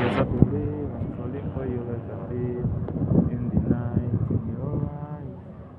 Just have to live. I'm falling for you like a thief in the night in your eyes.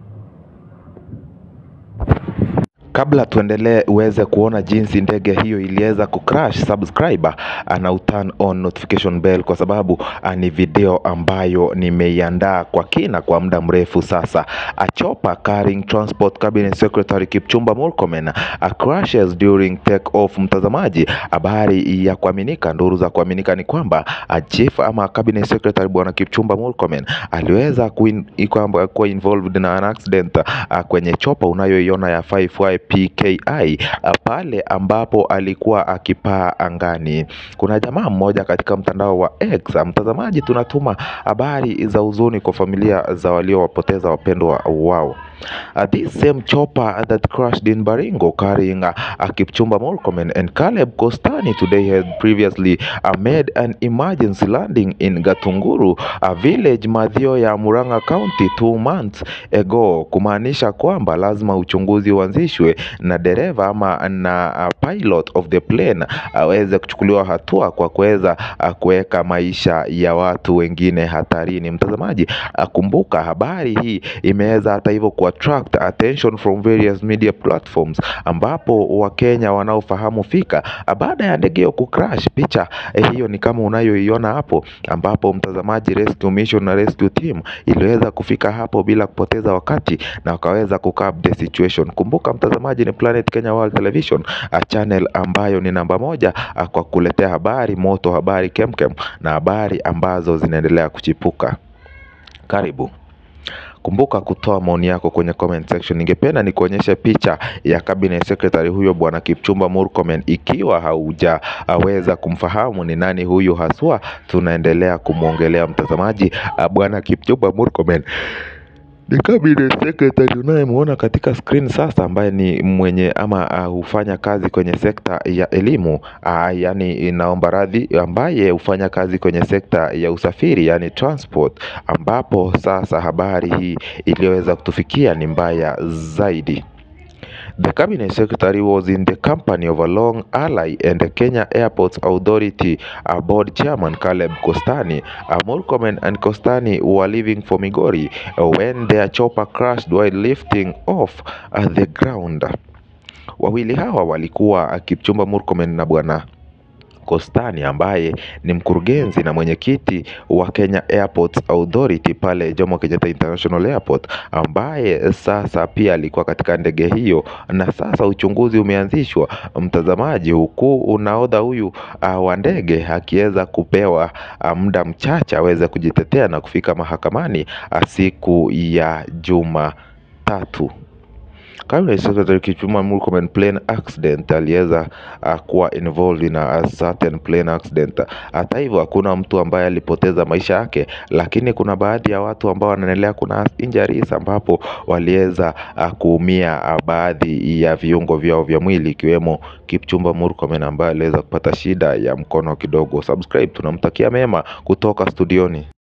Kabla tuendelee uweze kuona jinsi ndege hiyo iliweza kucrash, subscribe uh, na uturn on notification bell kwa sababu uh, ni video ambayo nimeiandaa kwa kina kwa muda mrefu sasa. A chopper carrying transport cabinet secretary Kipchumba Murkomen uh, crashes during take off. Mtazamaji, habari ya kuaminika, nduru za kuaminika ni kwamba uh, chief ama cabinet secretary bwana Kipchumba Murkomen aliweza kuin- kwamba kuwa involved na an accident uh, kwenye chopa unayoiona ya 5Y PKI uh, pale ambapo alikuwa akipaa angani. Kuna jamaa mmoja katika mtandao wa X, uh, mtazamaji, tunatuma habari za huzuni kwa familia za waliowapoteza wapendwa wao. Uh, this same chopper that crashed in Baringo carrying uh, uh, Kipchumba Murkomen and Caleb Kostani today had previously uh, made an emergency landing in Gatunguru, a village Mathioya, Murang'a County two months ago, kumaanisha kwamba lazima uchunguzi uanzishwe na dereva ama na uh, pilot of the plane aweze kuchukuliwa hatua kwa kuweza uh, kuweka maisha ya watu wengine hatarini. Mtazamaji, uh, kumbuka habari hii imeweza hata hivyo ku attract attention from various media platforms, ambapo Wakenya wanaofahamu fika uh, baada ya ndege hiyo kucrash. Picha eh, hiyo ni kama unayoiona hapo, ambapo mtazamaji, rescue mission na rescue team iliweza kufika hapo bila kupoteza wakati na wakaweza kucap the situation. Kumbuka mtazamaji, ni Planet Kenya World Television uh, channel ambayo ni namba moja uh, kwa kuletea habari moto, habari kemkem na habari ambazo zinaendelea kuchipuka. Karibu. Kumbuka kutoa maoni yako kwenye comment section. Ningependa nikuonyeshe picha ya cabinet secretary huyo bwana Kipchumba Murkomen. Ikiwa haujaweza kumfahamu ni nani huyu haswa, tunaendelea kumwongelea mtazamaji. Uh, bwana Kipchumba Murkomen ni cabinet secretary unayemwona katika screen sasa, ambaye ni mwenye ama uh, hufanya kazi kwenye sekta ya elimu uh, yani inaomba radhi, ambaye hufanya kazi kwenye sekta ya usafiri yani transport, ambapo sasa habari hii iliyoweza kutufikia ni mbaya zaidi. The cabinet secretary was in the company of a long ally and the Kenya Airports Authority uh, board chairman Caleb Kostani. Uh, Murkomen and Kostani were leaving for Migori uh, when their chopper crashed while lifting off uh, the ground. Wawili hawa walikuwa uh, Kipchumba Murkomen na bwana Kostani ambaye ni mkurugenzi na mwenyekiti wa Kenya Airports Authority pale Jomo Kenyatta International Airport, ambaye sasa pia alikuwa katika ndege hiyo, na sasa uchunguzi umeanzishwa, mtazamaji, huku unaodha huyu uh, wa ndege akiweza kupewa uh, muda mchache aweze kujitetea na kufika mahakamani uh, siku ya Jumatatu. Cabinet Secretary Kipchumba Murkomen plane accident aliweza uh, kuwa involved in a, a certain plane accident. Hata hivyo hakuna mtu ambaye alipoteza maisha yake, lakini kuna baadhi ya watu ambao wanaendelea, kuna injuries ambapo waliweza uh, kuumia uh, baadhi ya viungo vyao vya mwili ikiwemo Kipchumba Murkomen ambaye aliweza kupata shida ya mkono kidogo. Subscribe, tunamtakia mema kutoka studioni.